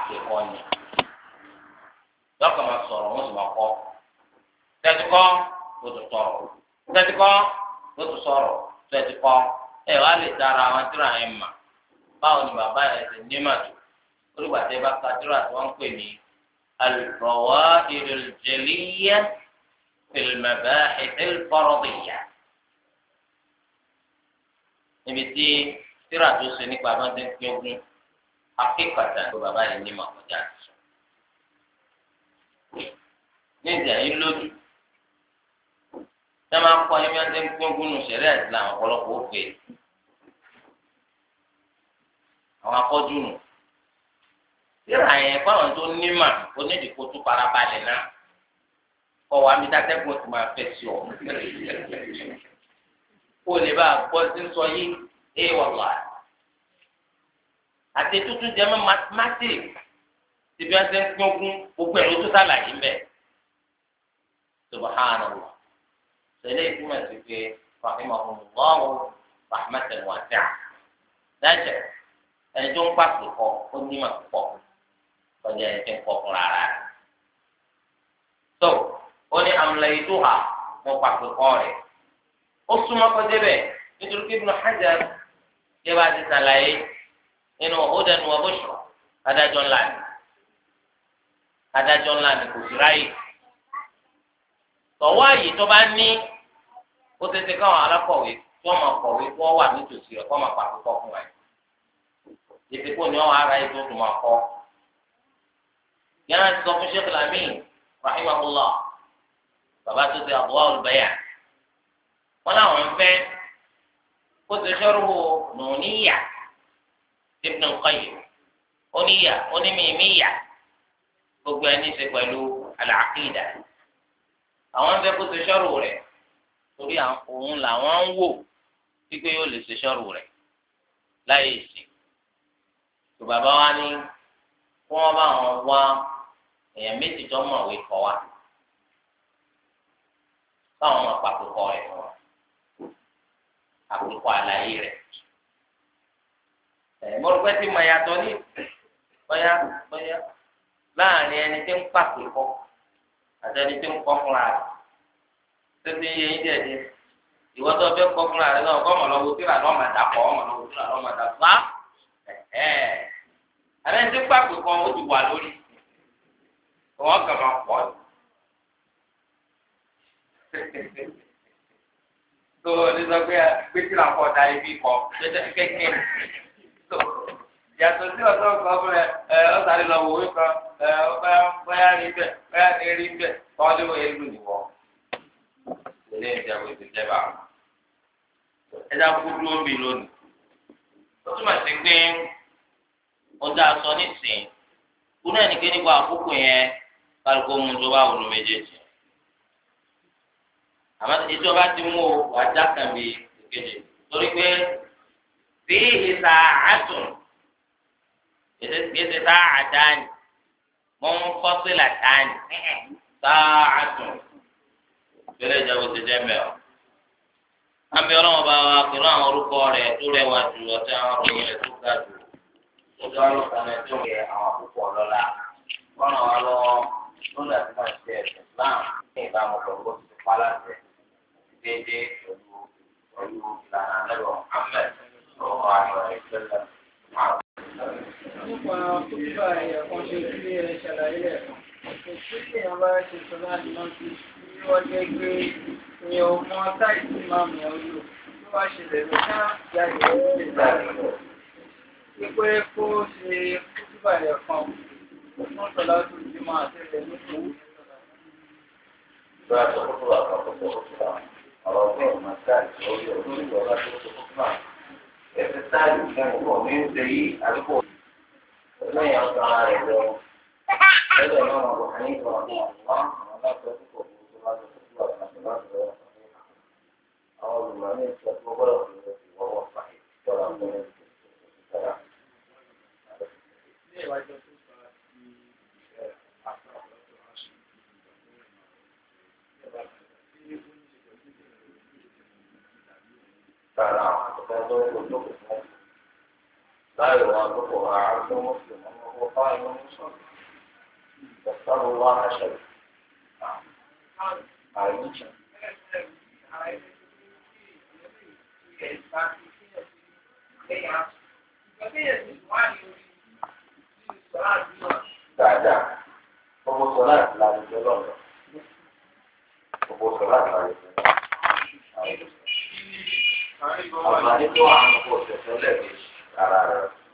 àpèkọ́ ni lọ́kàn máa sọ̀rọ̀ wọ́n sì máa kọ́ tẹ́tíkọ́ ló tún sọ̀rọ̀ tẹ́tíkọ́ ló tún sọ̀rọ̀ tẹ́tíkọ́ ẹ wá lè dára àwọn tíra yẹn mà báwo ni bàbá yẹn ti ní màtó olùgbà tẹ bá ka tíra tí wọ́n ń pè ní al-Fawaid al-Jaliyya fi al-Mabahith al-Faradiyya níbi tí tíra tó ṣe nípa bá ti ń pín ogún akékọ̀tà tó bàbá yẹn ní màkọjá sọ ní ìjà yìí lójú tí a máa kọ́ ẹni bí wọ́n ti ń pín ogún nù sẹ́rẹ́ Islam ọ̀pọ̀lọpọ̀ ó pè é àwọn afọ́jú nù síra yẹn fáwọn tó nímà onídìkú tó farabalẹ̀ náà kọ́ wa mi dátẹ́gùn tó máa fẹ́ sí ọ kó lè bá a gbọ́ sí sọ yìí ẹ wàlá àti tuntun jẹ́ mọ́ mathematics tí bí wọ́n ti ń pín ogún gbogbo ẹ̀rọ tó sàlàyé mbẹ́ subhanallah sẹ́lẹ̀ ìtumọ̀ sí pé rahimahumullah rahmatan wasi'a dájẹ́ ẹni tó ń pàṣẹ kọ ó ní mà púpọ̀ kọjá ẹni tó ń kọ fúnra rẹ̀ tó ó ní amúlẹ̀yìn tó hà mo pàṣẹ kọ rẹ̀ ó súnmọ́ kọjá bẹ́ẹ̀ nítorí pé Ibn Hajar yẹ bá ti sàlàyé nínú Hudan wa Bushra adájọ́ ńlá ni adájọ́ ńlá ni kò sí ráyè tọ̀wọ́ àyè tó bá ní ó ti ti káwọn alákọ̀wé tí wọ́n máa kọ̀wé tí wọ́n wà nítòsí rẹ̀ kó máa pàṣẹ kọ fún wa yìí ìsìnkú ni wọn ara yìí tó tún máa kọ yàrá ti sọ fún sheikh lamin rahimahullah bàbá tó ti àbúrò olùbẹyà wọn làwọn ń fẹ́ kó ti sọ̀rọ̀ nùníyà ibn qayyim oníyà onímìímìíyà gbogbo ẹni ṣe pẹ̀lú al-aqida àwọn ń fẹ́ kó ti sọ̀rọ̀ rẹ̀ torí òun làwọn ń wò wípé yóò lè ṣe sọ̀rọ̀ rẹ̀ láyé ìsìn tó bàbá wa ní kí wọ́n bá wọn wá èèyàn méjì tó mọ̀wé kọ́ wa káwọn máa pa àkókò rẹ̀ fún wa àkókò àlàyé rẹ̀ ẹ̀ mọ̀rùpẹ́ tí mo yàtọ̀ ní bóyá bóyá láàrin ẹni tí ń pàṣẹ kọ́ àti ẹni tí ń kọ́ fúnra rẹ̀ tó ti yẹ yín díẹ̀ díẹ̀ ìwọ́n tó fẹ́ kọ́ fúnra rẹ̀ náà kọ́ ọmọ lọ́wọ́ tíra lọ́ọ́ máa dà kọ́ ọmọ lọ́wọ́ tíra lọ́ọ́ máa dà fún wa àbẹ ní pàpẹ kan ó ti wà lórí wọn kàn máa pọ̀ tó ní sọ pé gbẹtìlá kọ da ibi kọ kékeré tó yàtọ̀ sí ọ̀sán kan fún ẹ ẹ ọ̀sán lọ wò ó kan ẹ ọba bóyá rí bẹ bóyá ní rí bẹ tọ́lé wo èlù nìwọ ilé ìjẹun ètò ìjẹba ẹ dá kú dúró bí lónìí ó túmọ̀ sí pé ọjà sọ nísìnyí kúrò ẹnìké nípa àkókò yẹn kálukó mu tó bá wùlú méjèèjì àmọ́ ìjọba ti mú o wájà kan bí ìkejì torí pé bí ìsà àtùn ìsè tá àdáni mọ́ ń fọ́sílà dáni tá àtùn ìpínlẹ̀ ìjọba ti jẹ́ mẹ́ọ̀ àmì ọlọ́wọ́ bá wa pẹ̀lú àwọn orúkọ rẹ̀ tó rẹwà jù ọtí àwọn ọ̀rọ̀ rẹ̀ tó ga jù ọjọ́ ọlọ́kan ẹ̀ tó yẹ àwọn àkókò ọlọ́lá wọ́n ràn wá lọ́wọ́ lórí àti máa ṣe ẹ̀sìn Islam ní ìbámu pẹ̀lú bó ti ti pa láti déédéé pẹ̀lú pẹ̀lú ìlànà lẹ́rọ Ahmed lọ́wọ́ àyọ̀ ìṣẹ̀lẹ̀ máa. nípa kókó ẹ̀yà kan ṣe kí ẹ ṣàlàyé rẹ̀ kò sí kí èèyàn bá ṣe sọ láti náà sí bí wọ́n jẹ́ pé èèyàn ò mọ táìsì máa mọ̀ ọ́ lò bí wọ́n ṣe lè lọ ká jáde ní ìlànà wípé kó ṣe kókó ẹ̀yà kan fún sọlá tó ti máa tẹ̀lé ní ìlú. Ìgbà tó kókó àkọ́kọ́ tó kókó ọ̀rọ̀ ọ̀gbìn ọ̀gbìn táìsì lórí ọ̀gbìn ìjọba tó kókó náà ẹ̀sìn táìsì fún ọkọ̀ mi ń ṣe yí àdúgbò lẹ́yìn ọ̀sán ara rẹ̀ lọ. Lẹ́yìn náà wọ́n kàn ní ìgbà wọn àwọn aláṣẹ tó kọ̀ fún ìjọba tó kókó àti láti lọ àwọn olùmọ̀ ní ìṣẹ́ tó gbọ́dọ̀ fi lọ sí ìwọ́wọ́ pàṣẹ ìjọba fún ìjọba. Rárá, ọ̀pọ̀ tó kò tó kò fún لا يوافقها عبد مسلم وهو قائم مصلي يسأل الله شيء عائشة dáadáa gbogbo sọlá la lè jẹ lọ́nà gbogbo sọlá la lè jẹ lọ́nà. àǹfààní tó wà ní kò tẹ̀sán lẹ́ẹ̀mejì ara rẹ̀